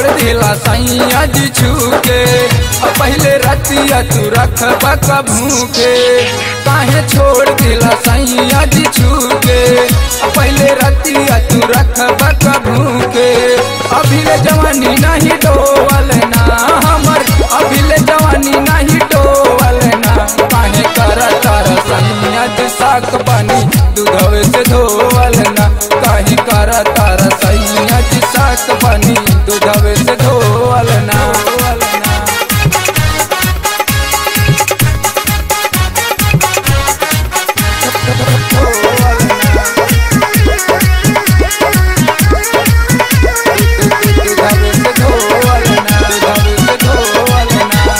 दिला सैया जी छूके अब पहले रतिया तू रख बका भूखे काहे छोड़ दिला सैया जी छूके अब पहले रतिया तू रख बका भूखे अभी ले जवानी नहीं डोवल ना हमर अभी ले जवानी नहीं डोवल ना काहे कर तार सैया जी साक पानी दूधवे से धोवल ना काहे कर तार सैया जी साक पानी दूधवे से धोवल ना दूधवे से धोवल ना दूधवे से धोवल ना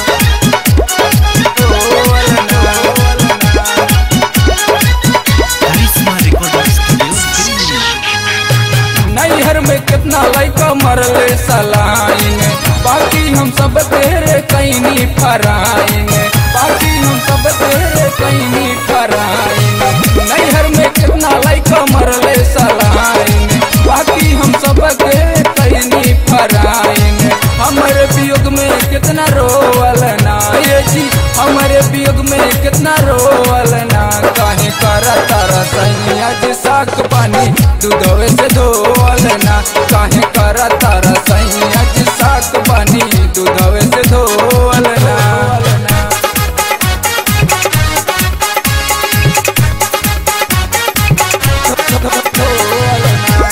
धोवल ना करिश्मा रिकॉर्डिंग स्टूडियो नैहर में कितना लड़का मरले सलाएंगे बाकी हम सब तेरे कैनी फराएंगे बाकी हम सब तेरे कैनी फराएंगे नैहर में कितना लड़का मरले सलाएंगे बाकी हम सब तेरे कैनी फराएंगे हमारे वियोग में कितना रोवल ना ये जी हमारे वियोग में कितना रोवल ना काहे करा तारा सैया जी साक पानी दूधवे से धोवल ना काहे करा तारा सैया जी साक पानी दूधवे से धोवल ना धोवल ना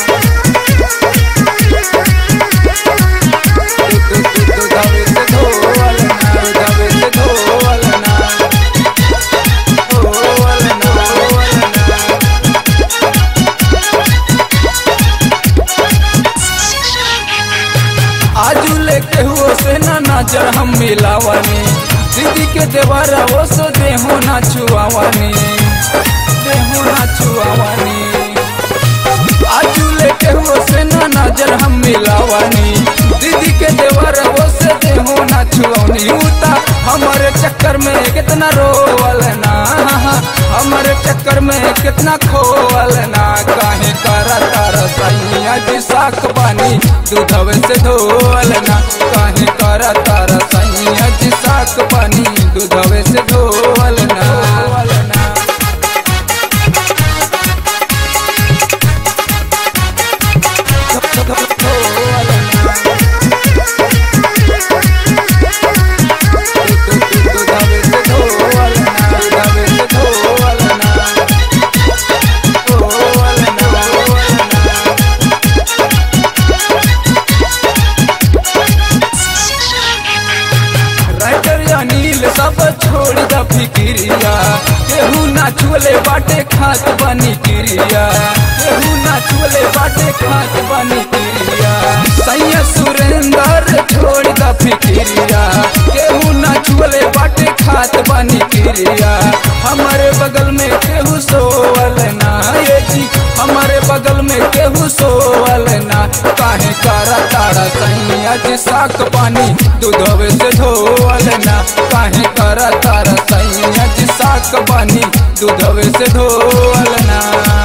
दूधवे से धोवल ना दूधवे से धोवल ना धोवल ना धोवल ना आजू लेके हुओ से ना नजर हम मिलावानी दीदी के देवारा वो सो देहो ना छुआवानी देहो ना छुआवानी आजू लेके हुओ से ना नजर हम मिलावानी दीदी के देवारा वो से देहो ना छुआवनी उता हमारे चक्कर में कितना रोवल ना हमारे चक्कर में कितना खोवल ना काहे करा तारा सैया जी साक पानी दूधवे से धोवल ना काहे करा तारा सैया जी साक पानी दूधवे से धोवल ना ना धोवल ना दूधवे से धोवल ना दूधवे से धोवल ना धोवल ना धोवल ना राइटर अनिल सब छोड़ द फिक्रिया केहू ना छुले बाटे खात बनी क्रिया केहू ना छुले बाटे खात बनी क्रिया सैया सुरेंद्र छोड़ द फिक्रिया केहू ना छुले बाटे खात बनी क्रिया हमारे बगल में केहू सोवल ना ये जी हमारे बगल में केहू सोवल ना काहे करा तारा सैया जी साक पानी दूधवे से धोवल ना काहे करा तारा सैया जी साक पानी दूधवे से धोवल ना